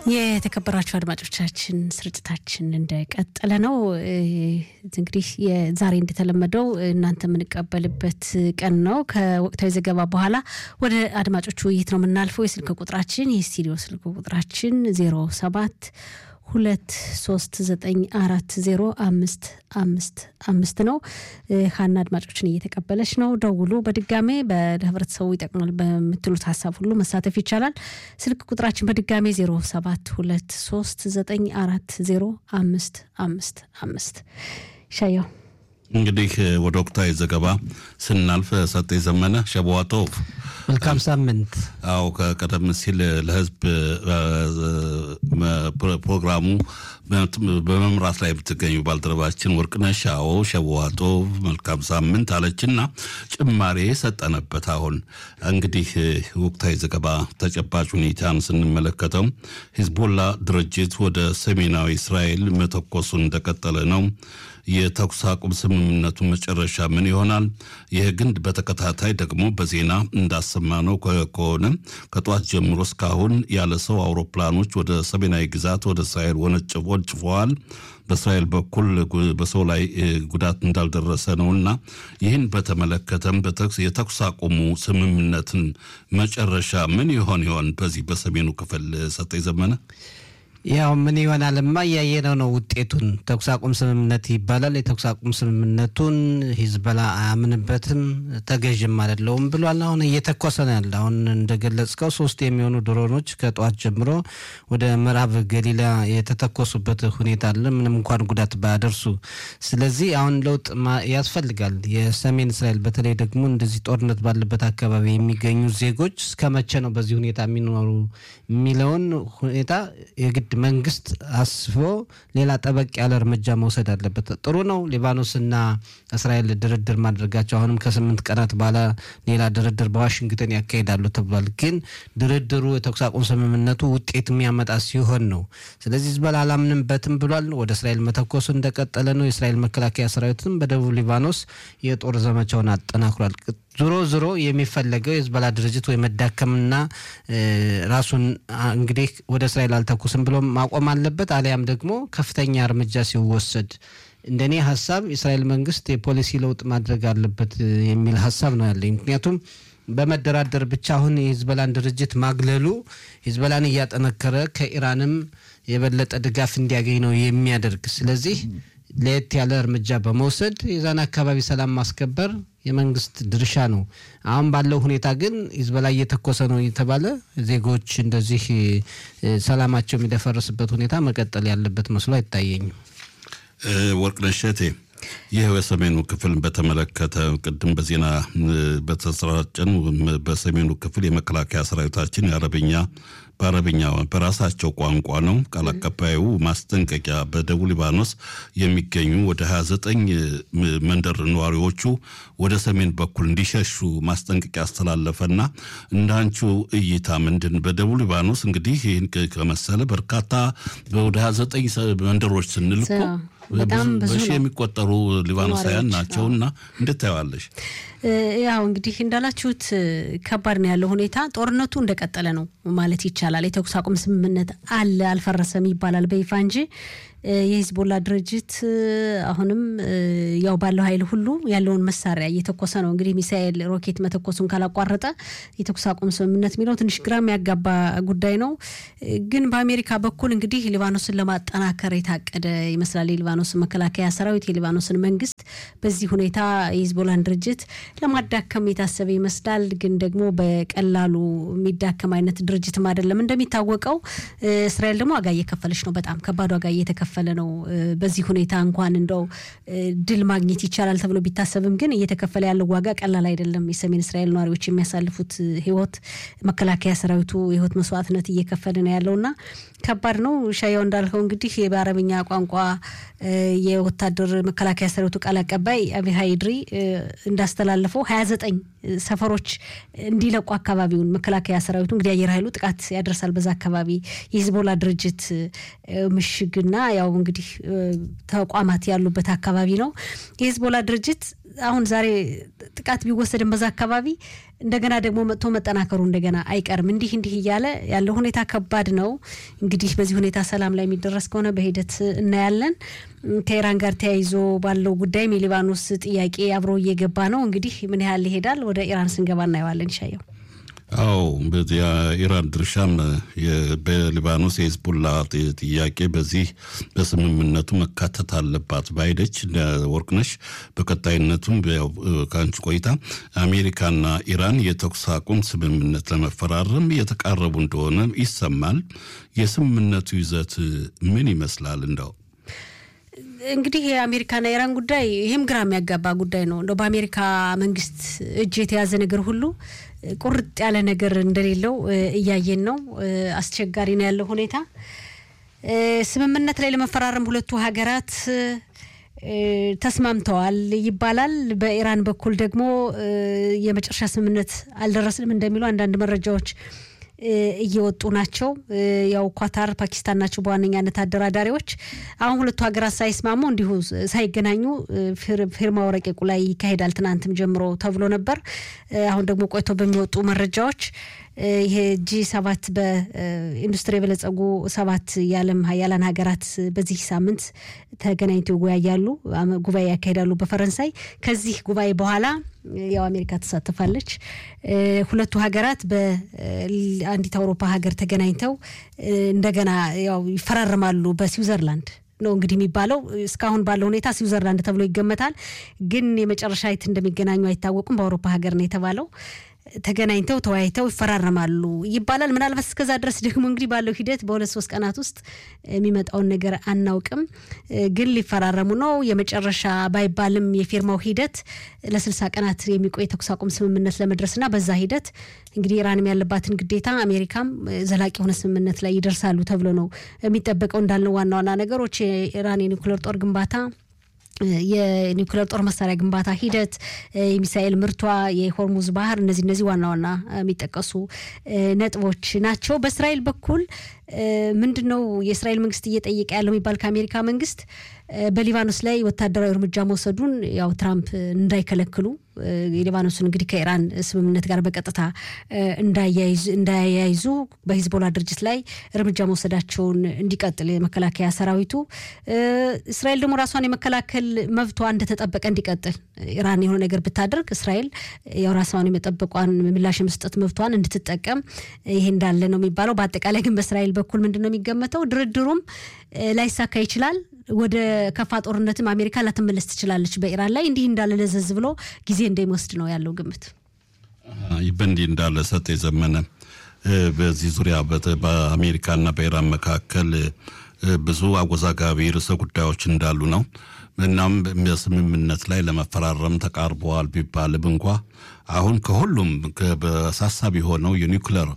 የተከበራችሁ አድማጮቻችን ስርጭታችን እንደቀጠለ ነው። እንግዲህ ዛሬ እንደተለመደው እናንተ የምንቀበልበት ቀን ነው። ከወቅታዊ ዘገባ በኋላ ወደ አድማጮች ውይይት ነው የምናልፈው። የስልክ ቁጥራችን የስቱዲዮ ስልክ ቁጥራችን ዜሮ ሰባት ሁለት ሶስት ዘጠኝ አራት ዜሮ አምስት አምስት አምስት ነው። ሀና አድማጮችን እየተቀበለች ነው። ደውሉ። በድጋሜ በህብረተሰቡ ይጠቅማል በምትሉት ሀሳብ ሁሉ መሳተፍ ይቻላል። ስልክ ቁጥራችን በድጋሜ ዜሮ ሰባት ሁለት ሶስት ዘጠኝ አራት ዜሮ አምስት አምስት አምስት ሻየው እንግዲህ ወደ ወቅታዊ ዘገባ ስናልፍ ሰጤ ዘመነ ሸበዋቶቭ መልካም ሳምንት። አዎ ከቀደም ሲል ለህዝብ ፕሮግራሙ በመምራት ላይ የምትገኙ ባልደረባችን ወርቅነሽ አዎ ሸበዋቶቭ መልካም ሳምንት አለችና ጭማሬ ሰጠነበት። አሁን እንግዲህ ወቅታዊ ዘገባ ተጨባጭ ሁኔታን ስንመለከተው ሂዝቦላ ድርጅት ወደ ሰሜናዊ እስራኤል መተኮሱን እንደቀጠለ ነው። የተኩስ አቁም ስምምነቱ መጨረሻ ምን ይሆናል? ይህ ግን በተከታታይ ደግሞ በዜና እንዳሰማነው ከሆነ ከጠዋት ጀምሮ እስካሁን ያለ ሰው አውሮፕላኖች ወደ ሰሜናዊ ግዛት ወደ እስራኤል ወንጭፈዋል። በእስራኤል በኩል በሰው ላይ ጉዳት እንዳልደረሰ ነውና ይህን በተመለከተም የተኩስ አቁሙ ስምምነትን መጨረሻ ምን ይሆን ይሆን? በዚህ በሰሜኑ ክፍል ሰጠኝ ዘመነ ያው ምን ይሆናልማ እያየነው ነው ውጤቱን። ተኩስ አቁም ስምምነት ይባላል። የተኩስ አቁም ስምምነቱን ሂዝበላ አያምንበትም፣ ተገዥም አይደለውም ብሏል። አሁን እየተኮሰ ነው ያለ። አሁን እንደገለጽከው ሶስት የሚሆኑ ድሮኖች ከጠዋት ጀምሮ ወደ ምዕራብ ገሊላ የተተኮሱበት ሁኔታ አለ፣ ምንም እንኳን ጉዳት ባያደርሱ። ስለዚህ አሁን ለውጥ ያስፈልጋል። የሰሜን እስራኤል በተለይ ደግሞ እንደዚህ ጦርነት ባለበት አካባቢ የሚገኙ ዜጎች እስከ መቼ ነው በዚህ ሁኔታ የሚኖሩ የሚለውን ሁኔታ የግድ መንግስት አስቦ ሌላ ጠበቅ ያለ እርምጃ መውሰድ አለበት። ጥሩ ነው ሊባኖስና እስራኤል ድርድር ማድረጋቸው አሁንም ከስምንት ቀናት በኋላ ሌላ ድርድር በዋሽንግተን ያካሂዳሉ ተብሏል። ግን ድርድሩ የተኩስ አቁም ስምምነቱ ውጤት የሚያመጣ ሲሆን ነው። ስለዚህ ሂዝቦላ አላምንበትም ብሏል። ወደ እስራኤል መተኮሱ እንደቀጠለ ነው። የእስራኤል መከላከያ ሰራዊትም በደቡብ ሊባኖስ የጦር ዘመቻውን አጠናክሯል። ዞሮ ዞሮ የሚፈለገው የሂዝቦላ ድርጅት ወይ መዳከምና ራሱን እንግዲህ ወደ እስራኤል አልተኩስም ብሎ ማቆም አለበት፣ አሊያም ደግሞ ከፍተኛ እርምጃ ሲወሰድ እንደኔ ሀሳብ የእስራኤል መንግስት የፖሊሲ ለውጥ ማድረግ አለበት የሚል ሀሳብ ነው ያለኝ። ምክንያቱም በመደራደር ብቻ አሁን የሂዝቦላን ድርጅት ማግለሉ ሂዝቦላን እያጠነከረ ከኢራንም የበለጠ ድጋፍ እንዲያገኝ ነው የሚያደርግ። ስለዚህ ለየት ያለ እርምጃ በመውሰድ የዛን አካባቢ ሰላም ማስከበር የመንግስት ድርሻ ነው። አሁን ባለው ሁኔታ ግን ሂዝቦላ እየተኮሰ ነው የተባለ ዜጎች እንደዚህ ሰላማቸው የሚደፈርስበት ሁኔታ መቀጠል ያለበት መስሎ አይታየኝም። ወርቅነሽ እቴ ይህ የሰሜኑ ክፍል በተመለከተ ቅድም በዜና በተሰራጨን በሰሜኑ ክፍል የመከላከያ ሰራዊታችን የአረብኛ በአረብኛ በራሳቸው ቋንቋ ነው ቃል አቀባዩ ማስጠንቀቂያ በደቡብ ሊባኖስ የሚገኙ ወደ 29 መንደር ነዋሪዎቹ ወደ ሰሜን በኩል እንዲሸሹ ማስጠንቀቂያ አስተላለፈና እንዳንቹ እይታ ምንድን በደቡብ ሊባኖስ እንግዲህ ይህን ከመሰለ በርካታ ወደ 29 መንደሮች ስንል እኮ በጣም ብዙ በሺ ነው። የሚቆጠሩ ሊባኖሳውያን ናቸውና እንዴት ታየዋለሽ? ያው እንግዲህ እንዳላችሁት ከባድ ነው ያለው ሁኔታ። ጦርነቱ እንደቀጠለ ነው ማለት ይቻላል። የተኩስ አቁም ስምምነት አለ አልፈረሰም ይባላል በይፋ እንጂ የሂዝቦላ ድርጅት አሁንም ያው ባለው ኃይል ሁሉ ያለውን መሳሪያ እየተኮሰ ነው። እንግዲህ ሚሳኤል፣ ሮኬት መተኮሱን ካላቋረጠ የተኩስ አቁም ስምምነት የሚለው ትንሽ ግራ የሚያጋባ ጉዳይ ነው። ግን በአሜሪካ በኩል እንግዲህ ሊባኖስን ለማጠናከር የታቀደ ይመስላል። የሊባኖስ መከላከያ ሰራዊት የሊባኖስን መንግስት በዚህ ሁኔታ የሂዝቦላን ድርጅት ለማዳከም የታሰበ ይመስላል። ግን ደግሞ በቀላሉ የሚዳከም አይነት ድርጅትም አይደለም። እንደሚታወቀው እስራኤል ደግሞ ዋጋ እየከፈለች ነው። በጣም ከባድ ዋጋ እየተከፈለ ነው። በዚህ ሁኔታ እንኳን እንደው ድል ማግኘት ይቻላል ተብሎ ቢታሰብም ግን እየተከፈለ ያለው ዋጋ ቀላል አይደለም። የሰሜን እስራኤል ነዋሪዎች የሚያሳልፉት ህይወት መከላከያ ሰራዊቱ የህይወት መስዋዕትነት እየከፈለ ነው ያለውና ከባድ ነው። ሻያው እንዳልከው እንግዲህ በአረብኛ ቋንቋ የወታደር መከላከያ ሰራዊቱ ቃል አቀባይ አቢሃይ ድሪ እንዳስተላለፈው ሀያ ዘጠኝ ሰፈሮች እንዲለቁ አካባቢውን መከላከያ ሰራዊቱ እንግዲህ አየር ኃይሉ ጥቃት ያደርሳል በዛ አካባቢ የሂዝቦላ ድርጅት ምሽግና ያው እንግዲህ ተቋማት ያሉበት አካባቢ ነው። የሂዝቦላ ድርጅት አሁን ዛሬ ጥቃት ቢወሰድን በዛ አካባቢ እንደገና ደግሞ መጥቶ መጠናከሩ እንደገና አይቀርም። እንዲህ እንዲህ እያለ ያለው ሁኔታ ከባድ ነው። እንግዲህ በዚህ ሁኔታ ሰላም ላይ የሚደረስ ከሆነ በሂደት እናያለን። ከኢራን ጋር ተያይዞ ባለው ጉዳይም የሊባኖስ ጥያቄ አብሮ እየገባ ነው። እንግዲህ ምን ያህል ይሄዳል? ወደ ኢራን ስንገባ እናየዋለን። ይሻየው አዎ የኢራን ድርሻም በሊባኖስ የሂዝቡላ ጥያቄ በዚህ በስምምነቱ መካተት አለባት ባይደች ወርቅነሽ። በቀጣይነቱም ከአንቺ ቆይታ አሜሪካና ኢራን የተኩስ አቁም ስምምነት ለመፈራረም እየተቃረቡ እንደሆነ ይሰማል። የስምምነቱ ይዘት ምን ይመስላል? እንደው እንግዲህ የአሜሪካና የኢራን ጉዳይ ይህም ግራ የሚያጋባ ጉዳይ ነው። እንደው በአሜሪካ መንግስት እጅ የተያዘ ነገር ሁሉ ቁርጥ ያለ ነገር እንደሌለው እያየን ነው። አስቸጋሪ ነው ያለው ሁኔታ። ስምምነት ላይ ለመፈራረም ሁለቱ ሀገራት ተስማምተዋል ይባላል። በኢራን በኩል ደግሞ የመጨረሻ ስምምነት አልደረስንም እንደሚሉ አንዳንድ መረጃዎች እየወጡ ናቸው። ያው ኳታር፣ ፓኪስታን ናቸው በዋነኛነት አደራዳሪዎች። አሁን ሁለቱ ሀገራት ሳይስማሙ እንዲሁ ሳይገናኙ ፊርማው ረቂቁ ላይ ይካሄዳል ትናንትም ጀምሮ ተብሎ ነበር። አሁን ደግሞ ቆይቶ በሚወጡ መረጃዎች ይሄ ጂ ሰባት በኢንዱስትሪ የበለጸጉ ሰባት የዓለም ሀያላን ሀገራት በዚህ ሳምንት ተገናኝተው ይወያያሉ፣ ጉባኤ ያካሂዳሉ በፈረንሳይ። ከዚህ ጉባኤ በኋላ ያው አሜሪካ ትሳተፋለች። ሁለቱ ሀገራት በአንዲት አውሮፓ ሀገር ተገናኝተው እንደገና ያው ይፈራረማሉ በስዊዘርላንድ ነው እንግዲህ የሚባለው። እስካሁን ባለው ሁኔታ ስዊዘርላንድ ተብሎ ይገመታል፣ ግን የመጨረሻ የት እንደሚገናኙ አይታወቁም። በአውሮፓ ሀገር ነው የተባለው። ተገናኝተው ተወያይተው ይፈራረማሉ ይባላል። ምናልባት እስከዛ ድረስ ደግሞ እንግዲህ ባለው ሂደት በሁለት ሶስት ቀናት ውስጥ የሚመጣውን ነገር አናውቅም፣ ግን ሊፈራረሙ ነው። የመጨረሻ ባይባልም የፊርማው ሂደት ለስልሳ ቀናት የሚቆይ ተኩስ አቁም ስምምነት ለመድረስና በዛ ሂደት እንግዲህ ኢራንም ያለባትን ግዴታ አሜሪካም ዘላቂ የሆነ ስምምነት ላይ ይደርሳሉ ተብሎ ነው የሚጠበቀው። እንዳልነው ዋና ዋና ነገሮች የኢራን የኒውክሌር ጦር ግንባታ የኒውክሌር ጦር መሳሪያ ግንባታ ሂደት፣ የሚሳኤል ምርቷ፣ የሆርሙዝ ባህር እነዚህ እነዚህ ዋና ዋና የሚጠቀሱ ነጥቦች ናቸው። በእስራኤል በኩል ምንድን ነው የእስራኤል መንግስት እየጠየቀ ያለው የሚባል ከአሜሪካ መንግስት በሊባኖስ ላይ ወታደራዊ እርምጃ መውሰዱን ያው ትራምፕ እንዳይከለክሉ የሊባኖስን እንግዲህ ከኢራን ስምምነት ጋር በቀጥታ እንዳያያይዙ በሂዝቦላ ድርጅት ላይ እርምጃ መውሰዳቸውን እንዲቀጥል የመከላከያ ሰራዊቱ እስራኤል ደግሞ ራሷን የመከላከል መብቷ እንደተጠበቀ እንዲቀጥል ኢራን የሆነ ነገር ብታደርግ እስራኤል ያው ራሷን የመጠበቋን ምላሽ የመስጠት መብቷን እንድትጠቀም ይሄ እንዳለ ነው የሚባለው። በአጠቃላይ ግን በእስራኤል በኩል ምንድን ነው የሚገመተው ድርድሩም ላይሳካ ይችላል። ወደ ከፋ ጦርነትም አሜሪካ ላትመለስ ትችላለች በኢራን ላይ እንዲህ እንዳለ ለዘዝ ብሎ ጊዜ እንደሚወስድ ነው ያለው ግምት። በእንዲህ እንዳለ ሰጥ የዘመነ በዚህ ዙሪያ በአሜሪካና በኢራን መካከል ብዙ አወዛጋቢ ርዕሰ ጉዳዮች እንዳሉ ነው። እናም በስምምነት ላይ ለመፈራረም ተቃርበዋል ቢባልም እንኳ አሁን ከሁሉም በአሳሳቢ የሆነው የኒውክለር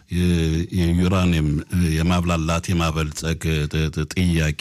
የዩራኒየም የማብላላት የማበልጸግ ጥያቄ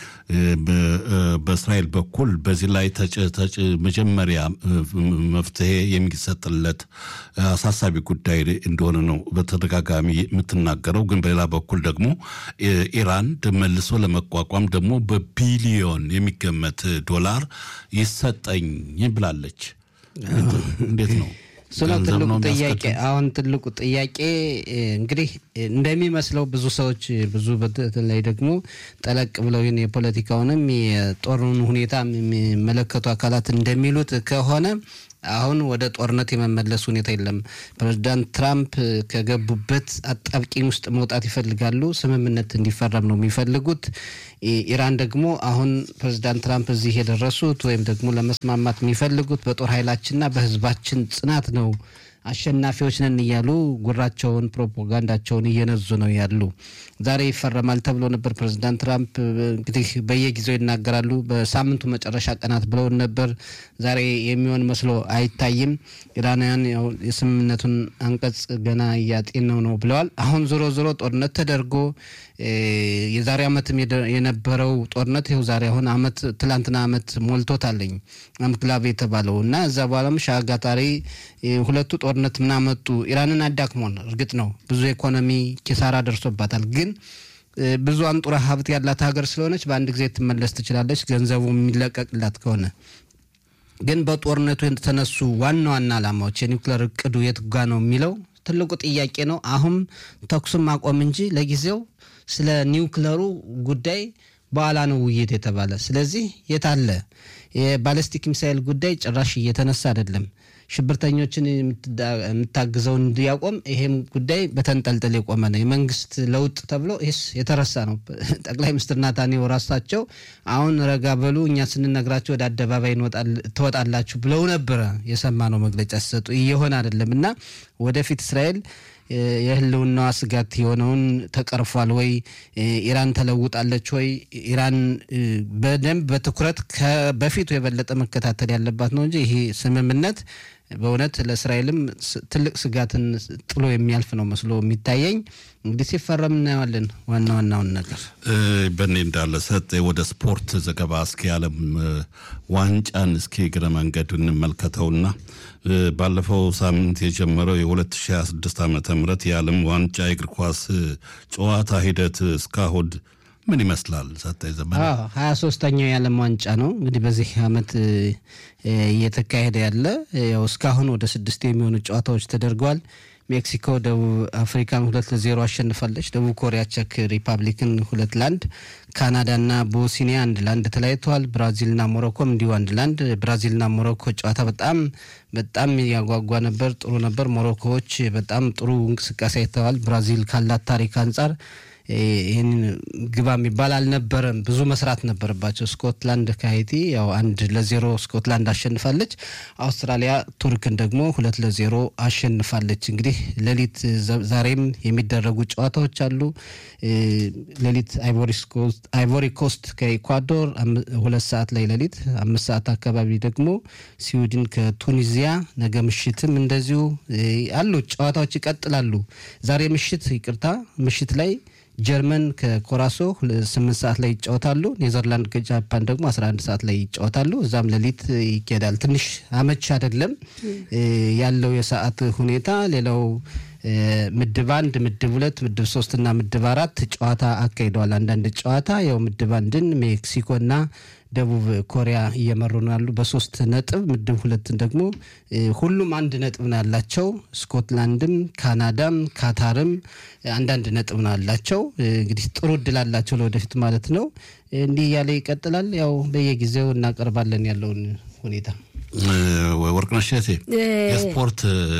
በእስራኤል በኩል በዚህ ላይ መጀመሪያ መፍትሄ የሚሰጥለት አሳሳቢ ጉዳይ እንደሆነ ነው በተደጋጋሚ የምትናገረው። ግን በሌላ በኩል ደግሞ ኢራን መልሶ ለመቋቋም ደግሞ በቢሊዮን የሚገመት ዶላር ይሰጠኝ ብላለች። እንዴት ነው? እሱ ነው ትልቁ ጥያቄ። አሁን ትልቁ ጥያቄ እንግዲህ እንደሚመስለው ብዙ ሰዎች ብዙ በተለይ ደግሞ ጠለቅ ብለው የፖለቲካውንም የጦሩን ሁኔታ የሚመለከቱ አካላት እንደሚሉት ከሆነ አሁን ወደ ጦርነት የመመለስ ሁኔታ የለም። ፕሬዚዳንት ትራምፕ ከገቡበት አጣብቂኝ ውስጥ መውጣት ይፈልጋሉ። ስምምነት እንዲፈረም ነው የሚፈልጉት። ኢራን ደግሞ አሁን ፕሬዚዳንት ትራምፕ እዚህ የደረሱት ወይም ደግሞ ለመስማማት የሚፈልጉት በጦር ኃይላችንና በሕዝባችን ጽናት ነው አሸናፊዎች ነን እያሉ ጉራቸውን ፕሮፓጋንዳቸውን እየነዙ ነው ያሉ። ዛሬ ይፈረማል ተብሎ ነበር። ፕሬዚዳንት ትራምፕ እንግዲህ በየጊዜው ይናገራሉ። በሳምንቱ መጨረሻ ቀናት ብለውን ነበር። ዛሬ የሚሆን መስሎ አይታይም። ኢራናውያን የስምምነቱን አንቀጽ ገና እያጤነው ነው ብለዋል። አሁን ዞሮ ዞሮ ጦርነት ተደርጎ የዛሬ ዓመትም የነበረው ጦርነት ይኸው ዛሬ አሁን አመት ትላንትና አመት ሞልቶታለኝ አምክላቭ የተባለው እና እዛ በኋላም ሻጋታሪ ሁለቱ ጦርነት ምናመጡ ኢራንን አዳክሞን እርግጥ ነው ብዙ ኢኮኖሚ ኪሳራ ደርሶባታል። ግን ብዙ አንጡራ ሀብት ያላት ሀገር ስለሆነች በአንድ ጊዜ ትመለስ ትችላለች፣ ገንዘቡ የሚለቀቅላት ከሆነ ግን በጦርነቱ የተነሱ ዋና ዋና ዓላማዎች የኒውክሌር እቅዱ የት ጋ ነው የሚለው ትልቁ ጥያቄ ነው። አሁን ተኩስን ማቆም እንጂ ለጊዜው ስለ ኒውክለሩ ጉዳይ በኋላ ነው ውይይት የተባለ። ስለዚህ የት አለ የባለስቲክ ሚሳይል ጉዳይ ጭራሽ እየተነሳ አይደለም። ሽብርተኞችን የምታግዘው እንዲያቆም ይሄም ጉዳይ በተንጠልጠል የቆመ ነው። የመንግስት ለውጥ ተብሎ ይህስ የተረሳ ነው። ጠቅላይ ሚኒስትር ናታንያሁ ራሳቸው አሁን ረጋ በሉ እኛ ስንነግራቸው ወደ አደባባይ ትወጣላችሁ ብለው ነበረ የሰማነው መግለጫ ሲሰጡ። እየሆነ አይደለም እና ወደፊት እስራኤል የህልውናዋ ስጋት የሆነውን ተቀርፏል ወይ? ኢራን ተለውጣለች ወይ? ኢራን በደንብ በትኩረት በፊቱ የበለጠ መከታተል ያለባት ነው እንጂ ይሄ ስምምነት በእውነት ለእስራኤልም ትልቅ ስጋትን ጥሎ የሚያልፍ ነው መስሎ የሚታየኝ። እንግዲህ ሲፈረም እናየዋለን። ዋና ዋናውን ነገር በእኔ እንዳለ ሰጥ ወደ ስፖርት ዘገባ እስኪ የዓለም ዋንጫን እስኪ እግረ መንገድ እንመልከተውና ባለፈው ሳምንት የጀመረው የ2026 ዓ ም የዓለም ዋንጫ የእግር ኳስ ጨዋታ ሂደት እስካሁን ምን ይመስላል? ሰጠኝ ዘመን ሀያ ሶስተኛው የዓለም ዋንጫ ነው እንግዲህ በዚህ አመት እየተካሄደ ያለ ያው እስካሁን ወደ ስድስት የሚሆኑ ጨዋታዎች ተደርገዋል። ሜክሲኮ ደቡብ አፍሪካን ሁለት ለዜሮ አሸንፋለች። ደቡብ ኮሪያ ቼክ ሪፐብሊክን ሁለት ለአንድ፣ ካናዳና ቦስኒያ አንድ ለአንድ ተለያይተዋል። ብራዚልና ሞሮኮም እንዲሁ አንድ ለአንድ። ብራዚልና ሞሮኮ ጨዋታ በጣም በጣም ያጓጓ ነበር፣ ጥሩ ነበር። ሞሮኮዎች በጣም ጥሩ እንቅስቃሴ አይተዋል። ብራዚል ካላት ታሪክ አንጻር ይህን ግባ የሚባል አልነበረም። ብዙ መስራት ነበረባቸው። ስኮትላንድ ከሀይቲ ያው አንድ ለዜሮ ስኮትላንድ አሸንፋለች። አውስትራሊያ ቱርክን ደግሞ ሁለት ለዜሮ አሸንፋለች። እንግዲህ ሌሊት ዛሬም የሚደረጉ ጨዋታዎች አሉ። ሌሊት አይቮሪ ኮስት ከኢኳዶር ሁለት ሰዓት ላይ ሌሊት አምስት ሰዓት አካባቢ ደግሞ ስዊድን ከቱኒዚያ ነገ ምሽትም እንደዚሁ አሉ ጨዋታዎች ይቀጥላሉ። ዛሬ ምሽት ይቅርታ ምሽት ላይ ጀርመን ከኮራሶ ስምንት ሰዓት ላይ ይጫወታሉ። ኔዘርላንድ ከጃፓን ደግሞ አስራ አንድ ሰዓት ላይ ይጫወታሉ። እዛም ሌሊት ይኬዳል። ትንሽ አመች አይደለም ያለው የሰዓት ሁኔታ። ሌላው ምድብ አንድ፣ ምድብ ሁለት፣ ምድብ ሶስት እና ምድብ አራት ጨዋታ አካሂደዋል። አንዳንድ ጨዋታ ያው ምድብ አንድን ሜክሲኮና ደቡብ ኮሪያ እየመሩ ነው ያሉ በሶስት ነጥብ። ምድብ ሁለትን ደግሞ ሁሉም አንድ ነጥብ ነው ያላቸው። ስኮትላንድም፣ ካናዳም፣ ካታርም አንዳንድ ነጥብ ነው ያላቸው። እንግዲህ ጥሩ እድል አላቸው ለወደፊት ማለት ነው። እንዲህ እያለ ይቀጥላል። ያው በየጊዜው እናቀርባለን ያለውን ሁኔታ ወርቅነሽ እቴ የስፖርት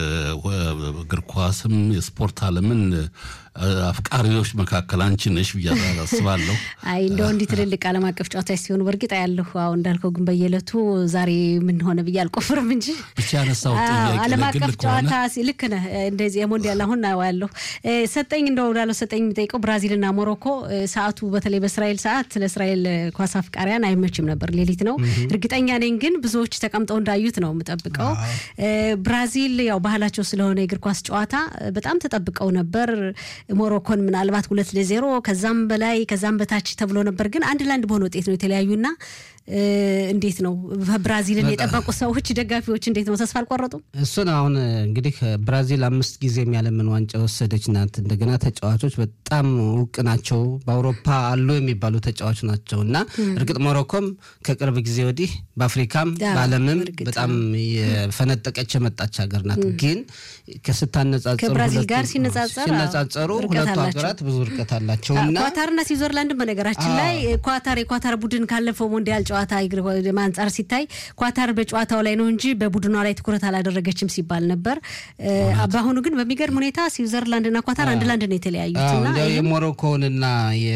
እግር ኳስም የስፖርት ዓለምን አፍቃሪዎች መካከል አንቺ ነሽ ብዬ አስባለሁ። አይ እንደው እንዲህ ትልልቅ ዓለም አቀፍ ጨዋታዎች ሲሆኑ በእርግጥ ያለሁ አሁን እንዳልከው ግን በየዕለቱ ዛሬ ምን ሆነ ብዬ አልቆፍርም እንጂ ብቻ ያነሳው ዓለም አቀፍ ጨዋታ ልክ ነህ። እንደዚህ የሞንዲያል አሁን ያለሁ ሰጠኝ እንደው እንዳለው ሰጠኝ የሚጠይቀው ብራዚልና ሞሮኮ ሰዓቱ በተለይ በእስራኤል ሰዓት ለእስራኤል ኳስ አፍቃሪያን አይመችም ነበር፣ ሌሊት ነው። እርግጠኛ ነኝ ግን ብዙዎች ተቀምጠው እንዳዩት ነው የምጠብቀው። ብራዚል ያው ባህላቸው ስለሆነ የእግር ኳስ ጨዋታ በጣም ተጠብቀው ነበር። ሞሮኮን ምናልባት ሁለት ለዜሮ ከዛም በላይ ከዛም በታች ተብሎ ነበር፣ ግን አንድ ለአንድ በሆነ ውጤት ነው የተለያዩና እንዴት ነው ብራዚልን የጠበቁ ሰዎች ደጋፊዎች እንዴት ነው ተስፋ አልቆረጡም? እሱን አሁን እንግዲህ ብራዚል አምስት ጊዜ የዓለምን ዋንጫ ወሰደች ናት። እንደገና ተጫዋቾች በጣም እውቅ ናቸው። በአውሮፓ አሉ የሚባሉ ተጫዋች ናቸው እና እርግጥ ሞሮኮም ከቅርብ ጊዜ ወዲህ በአፍሪካም በዓለምም በጣም የፈነጠቀች የመጣች ሀገር ናት። ግን ከስታነጻጸሩ ከብራዚል ጋር ሲነጻጸሩ ሁለቱ ሀገራት ብዙ እርቀት አላቸው እና ኳታርና ስዊዘርላንድን በነገራችን ላይ ኳታር የኳታር ቡድን ካለፈው ሞንዲያል ጨዋታ አንጻር ሲታይ ኳታር በጨዋታው ላይ ነው እንጂ በቡድኗ ላይ ትኩረት አላደረገችም ሲባል ነበር። በአሁኑ ግን በሚገርም ሁኔታ ስዊዘርላንድና ኳታር አንድ ለአንድ ነው የተለያዩት። የሞሮኮውንና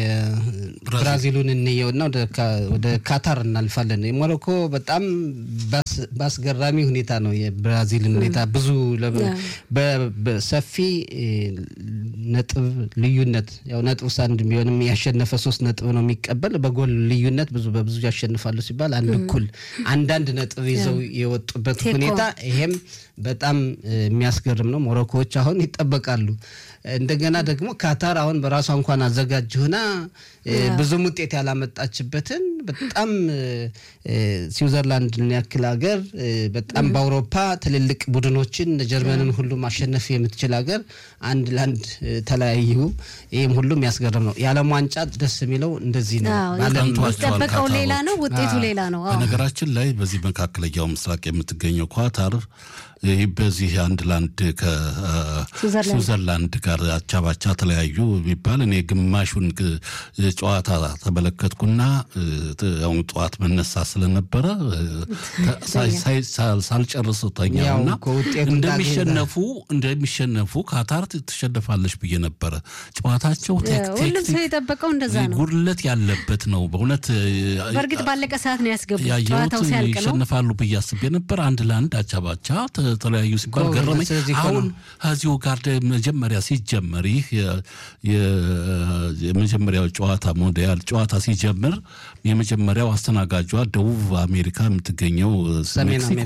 የብራዚሉን እንየውና ወደ ካታር እናልፋለን። የሞሮኮ በጣም በአስገራሚ ሁኔታ ነው የብራዚልን ሁኔታ ብዙ በሰፊ ነጥብ ልዩነት ያው ነጥብ አንድ ቢሆንም ያሸነፈ ሶስት ነጥብ ነው የሚቀበል በጎል ልዩነት ብዙ በብዙ ያሸንፋሉ ሲባል አንድ እኩል አንዳንድ ነጥብ ይዘው የወጡበት ሁኔታ ይሄም በጣም የሚያስገርም ነው። ሞሮኮዎች አሁን ይጠበቃሉ። እንደገና ደግሞ ካታር አሁን በራሷ እንኳን አዘጋጅ ሆና ብዙም ውጤት ያላመጣችበትን በጣም ስዊዘርላንድን ያክል ሀገር በጣም በአውሮፓ ትልልቅ ቡድኖችን ጀርመንን ሁሉ ማሸነፍ የምትችል ሀገር አንድ ለአንድ ተለያዩ። ይህም ሁሉም ያስገርም ነው። የዓለም ዋንጫ ደስ የሚለው እንደዚህ ነው። የሚጠበቀው ሌላ ነው፣ ውጤቱ ሌላ ነው። በነገራችን ላይ በዚህ መካከለኛው ምስራቅ የምትገኘው ኳታር ይህ በዚህ አንድ ለአንድ ከስዊዘርላንድ ጋር አቻ ባቻ ተለያዩ የሚባል እኔ ግማሹን ጨዋታ ተመለከትኩና አሁን ጠዋት መነሳ ስለነበረ ሳልጨርስ ተኛውና እንደሚሸነፉ እንደሚሸነፉ ካታር ትሸነፋለች ብዬ ነበረ። ጨዋታቸው ሁሉም ሰው የጠበቀው እንደዛ ነው። ጉድለት ያለበት ነው በእውነት በእርግጥ ባለቀ ሰዓት ነው ያስገቡት። ያየሁት ጨዋታው ሲያልቅ ነው ይሸነፋሉ ብዬ አስቤ ነበር። አንድ ለአንድ አቻ ባቻ ተለያዩ ሲባል ገረመኝ። አሁን ከዚሁ ጋር መጀመሪያ ሲጀመር ይህ የመጀመሪያው ጨዋታ ሞንዲያል ጨዋታ ሲጀምር የመጀመሪያው አስተናጋጇ ደቡብ አሜሪካ የምትገኘው ሜክሲኮ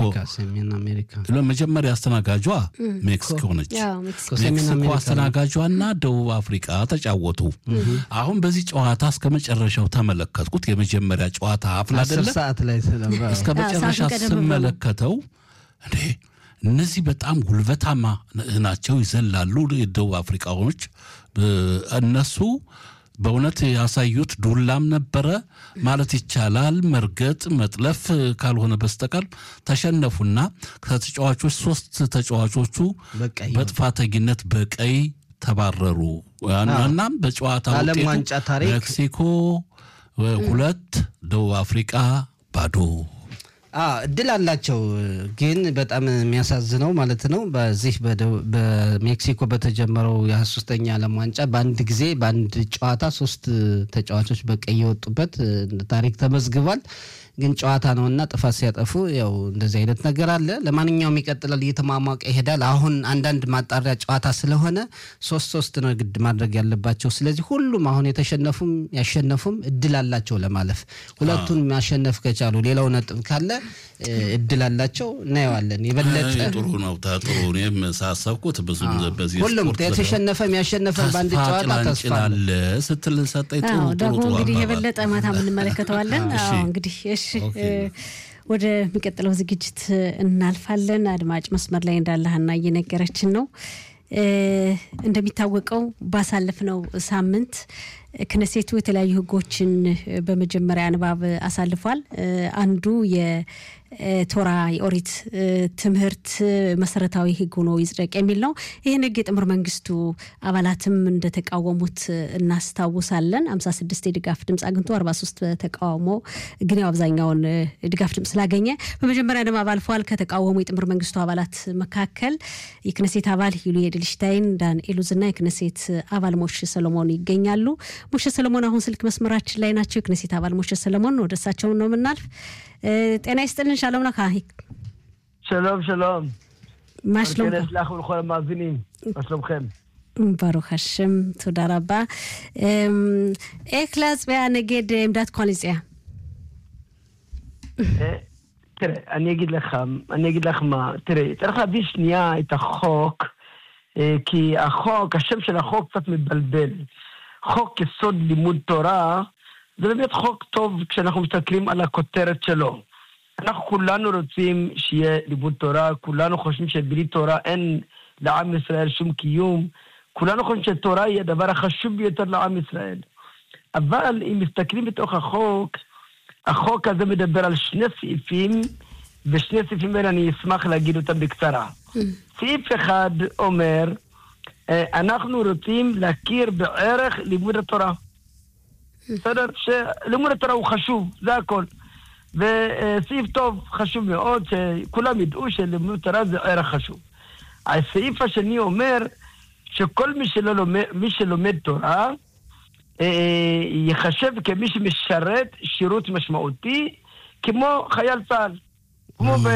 መጀመሪያ አስተናጋጇ ሜክሲኮ ነች። ሜክሲኮ አስተናጋጇና ደቡብ አፍሪካ ተጫወቱ። አሁን በዚህ ጨዋታ እስከ መጨረሻው ተመለከትኩት። የመጀመሪያ ጨዋታ አፍላ አይደለ እስከ መጨረሻ ስመለከተው እንዴ እነዚህ በጣም ጉልበታማ ናቸው፣ ይዘላሉ። የደቡብ አፍሪካዎች እነሱ በእውነት ያሳዩት ዱላም ነበረ ማለት ይቻላል። መርገጥ መጥለፍ ካልሆነ በስተቀር ተሸነፉና ከተጫዋቾች ሶስት ተጫዋቾቹ በጥፋተኝነት በቀይ ተባረሩ። እናም በጨዋታ ውጤቱ ሜክሲኮ ሁለት ደቡብ አፍሪቃ ባዶ እድል አላቸው። ግን በጣም የሚያሳዝነው ማለት ነው በዚህ በሜክሲኮ በተጀመረው የ23ኛ ዓለም ዋንጫ በአንድ ጊዜ በአንድ ጨዋታ ሶስት ተጫዋቾች በቀይ የወጡበት ታሪክ ተመዝግቧል። ግን ጨዋታ ነው እና ጥፋት ሲያጠፉ ያው እንደዚህ አይነት ነገር አለ። ለማንኛውም ይቀጥላል፣ እየተሟሟቀ ይሄዳል። አሁን አንዳንድ ማጣሪያ ጨዋታ ስለሆነ ሶስት ሶስት ነው ግድ ማድረግ ያለባቸው። ስለዚህ ሁሉም አሁን የተሸነፉም ያሸነፉም እድል አላቸው ለማለፍ። ሁለቱን ማሸነፍ ከቻሉ ሌላው ነጥብ ካለ እድል አላቸው። እናየዋለን። የበለጠ ጥሩ ነው። ጥሩ እኔም ሳሰብኩት ብዙ በዚህ ሁሉም የተሸነፈም ያሸነፈም በአንድ ጨዋታ ተስፋ አለ ስትል ሰጠኝ። ጥሩ ደግሞ እንግዲህ የበለጠ ማታ የምንመለከተዋለን። እንግዲህ እሺ ወደሚቀጥለው ዝግጅት እናልፋለን። አድማጭ መስመር ላይ እንዳለ ሀና እየነገረችን ነው። እንደሚታወቀው ባሳለፍነው ሳምንት ክነሴቱ የተለያዩ ሕጎችን በመጀመሪያ ንባብ አሳልፏል። አንዱ የቶራ የኦሪት ትምህርት መሰረታዊ ሕግ ሆኖ ይጽደቅ የሚል ነው። ይህን ሕግ የጥምር መንግስቱ አባላትም እንደተቃወሙት እናስታውሳለን። 56 የድጋፍ ድምፅ አግኝቶ 43 ተቃውሞ ግን ያው አብዛኛውን ድጋፍ ድምፅ ስላገኘ በመጀመሪያ ንባብ አልፏል። ከተቃወሙ የጥምር መንግስቱ አባላት መካከል የክነሴት አባል ዩሊ ኤድልሽታይን፣ ዳን ኤሉዝና የክነሴት አባል ሞሽ ሰሎሞን ይገኛሉ። ሞሸ ሰለሞን አሁን ስልክ መስመራችን ላይ ናቸው። የክነሴት አባል ሞሸ ሰለሞን ወደ እሳቸውን ነው የምናልፍ። ጤና ይስጥልን። ሻሎም לך שלום, שלום. מה שלומך? כנס לך ולכל המאזינים, מה שלומכם? ברוך השם, תודה רבה. איך להצביע נגד עמדת קואליציה? תראה, אני אגיד לך, אני אגיד לך מה, תראה, צריך להביא שנייה את החוק, כי החוק, השם של החוק קצת מבלבל. חוק יסוד לימוד תורה, זה באמת חוק טוב כשאנחנו מסתכלים על הכותרת שלו. אנחנו כולנו רוצים שיהיה לימוד תורה, כולנו חושבים שבלי תורה אין לעם ישראל שום קיום, כולנו חושבים שתורה היא הדבר החשוב ביותר לעם ישראל. אבל אם מסתכלים בתוך החוק, החוק הזה מדבר על שני סעיפים, ושני הסעיפים האלה אני אשמח להגיד אותם בקצרה. סעיף אחד אומר, אנחנו רוצים להכיר בערך לימוד התורה. בסדר? שלימוד התורה הוא חשוב, זה הכל. וסעיף טוב, חשוב מאוד, שכולם ידעו שלימוד תורה זה ערך חשוב. הסעיף השני אומר שכל מי, שלא לומד, מי שלומד תורה אה, ייחשב כמי שמשרת שירות משמעותי כמו חייל צה"ל. כמו